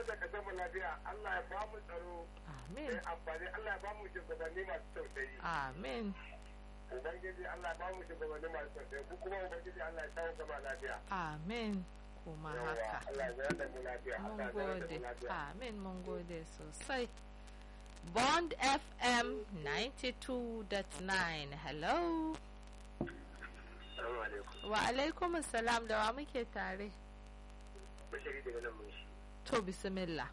da kasar mu lafiya Allah ya ba mu tsaro amin mai amfani Allah ya ba mu shugabanni masu tausayi amin ubangiji Allah ya ba mu shugabanni masu tausayi ku kuma ubangiji Allah ya kawo gaba lafiya amin kuma Yawwa, haka Allah ya zama da mu lafiya mun Allah ya zama da gode mu lafiya amin mun gode sosai bond fm 92.9 hello Assalamu alaikum wa alaikum salam da wa muke tare bashiri daga nan mun shi to bismillah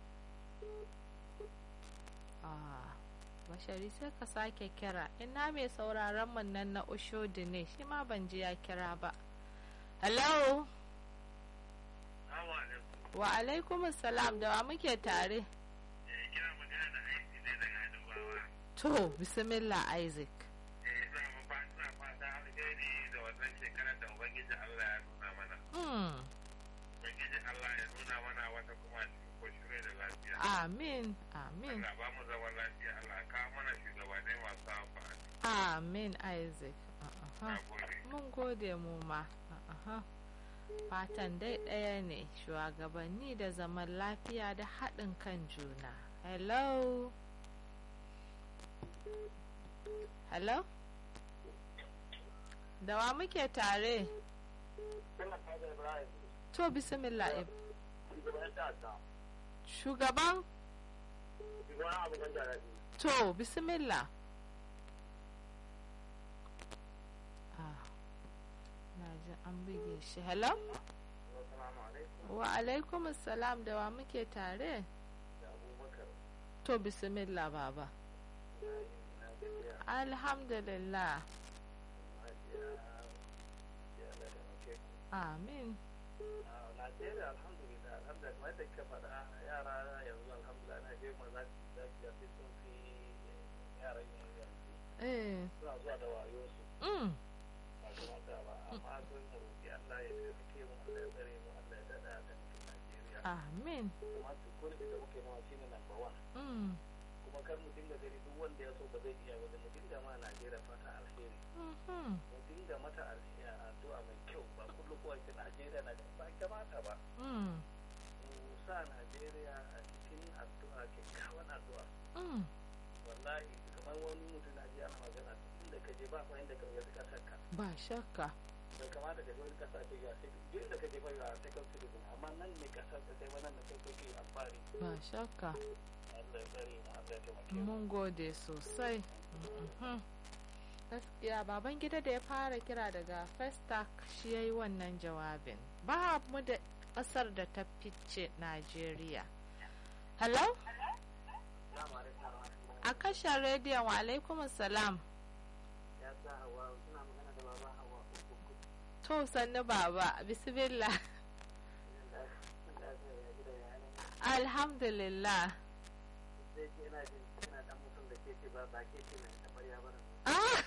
ah bashari sai ka sake kira ina mai sauraron mun nan na ushodi ne shi ma ban ji ya kira ba hello Assalamu alaikum wa alaikum salam da wa muke tare kira magana da aiki ne daga Adubawa to bismillah isaac eh za mu ba za fata alheri da wannan shekarar da ubangiji Allah ya nuna mana hmm. ubangiji Allah ya nuna mana wata kuma cikin koshure da lafiya amin amin Allah ba mu zaman lafiya Allah ka mana shugabanni masu amfani amin isaac Aha. na gode mun gode mu ma Aha. fatan dai ɗaya ne shugabanni da zaman lafiya da haɗin kan juna hello hello da wa muke tare Suna kaga Ibrahim to bismillah Ib- shugaban ta'adda shugaban shugaban abokan jarabi to bismillah ah na ji an buge shi hello Assalamu alaikum wa alaikum salam da wa muke tare da Abubakar to bismillah baba na gajiya alhamdulillah Hajiya ya da muke amin a Najeriya alhamdulillah alhamdulillah kamar da kika faɗa yara yanzu alhamdulillah na je maza su lafiya sai sun fi yaran yanzu eh suna zuwa da wayo su mm. ba su mata ba amma sun mu roƙi Allah ya taimake mu Allah ya tsare mu Allah ya dada da cikin Najeriya amin kuma security da muke nawa shine number one mm. kuma kar mu dinga gani duk wanda ya so ba zai iya ba da mu dinga ma Najeriya fata alheri mhm. mu dinga mata alheri addu'a mai kyau ba kullum ko ake Najeriya na ba kamata ba mm. mu sa Najeriya a cikin addu'a kyakkyawan addu'a mm. wallahi kamar wani mutum na ji ana magana inda ka je ba fa inda ka ga kasar ka ba shakka bai kamata ka je wani kasa ce ga sai duk inda ka je ba ya second citizen amma nan ne kasar ka sai wannan da kai kake amfani ba shakka Allah ya tsare mu Allah ya taimake mu mun gode sosai Mhm. gaskiya baban gida da ya fara kira daga festac shi ya yi wannan jawabin ba mu da ƙasar da ta fice najeriya hello Assalamu alaikum a kashe rediyon wa alaikum salam ya sa hawa suna magana da baba hawa uku to sannu baba bismillah alhamdulillah sai ce ina jin ina dan mutum da ke ce ba ba ke ce mai tabarya ba ah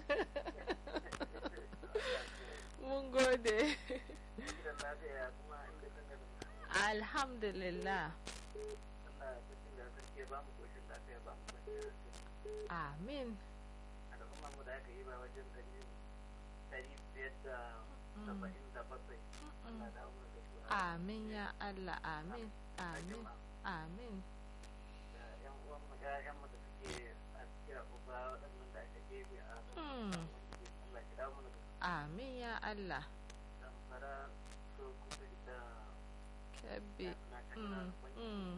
mun gode gidan lafiya kuma inda kan ga alhamdulillah Allah ya cikin da sarki ba mu koshin lafiya ba mu kwanciyar hankali amin al'umma mu da aka yi ba wajen dari dari biyar da saba'in da bakwai Allah da mu da su amin ya allah amin amin amin da yan uwan mu da yan mu da suke a cikin uba waɗannan da aka gebe a Mm. Allah ya dawo mana da su amin ya allah zamfara so kuma da kebbi na Mm, mm.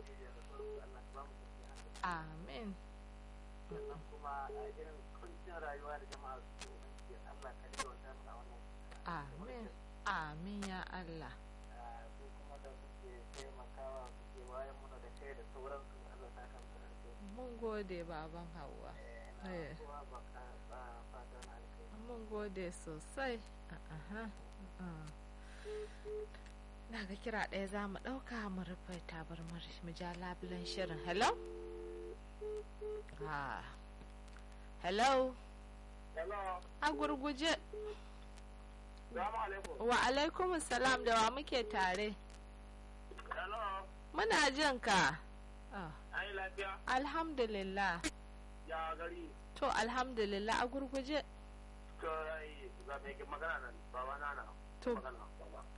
amin sannan kuma a irin kuncin rayuwa da jama'a su ke Allah ka da wata mana wannan amin amin ya allah su kuma da suke taimakawa suke wayan muna da kai da sauransu Allah ta kan su da mun gode baban hawa Eh. kowa ba ka ba fata na alkai mun gode sosai aha ah. na ga kira ɗaya za mu ɗauka mu rufe tabarmar mu ja labulen shirin hello ah. hello hello a gurguje salamu alaikum wa alaikum salam da wa muke tare hello muna jin ka ah. ai lafiya alhamdulillah ya gari to alhamdulillah a gurguje to ai ga mai magana nan baba na na To. magana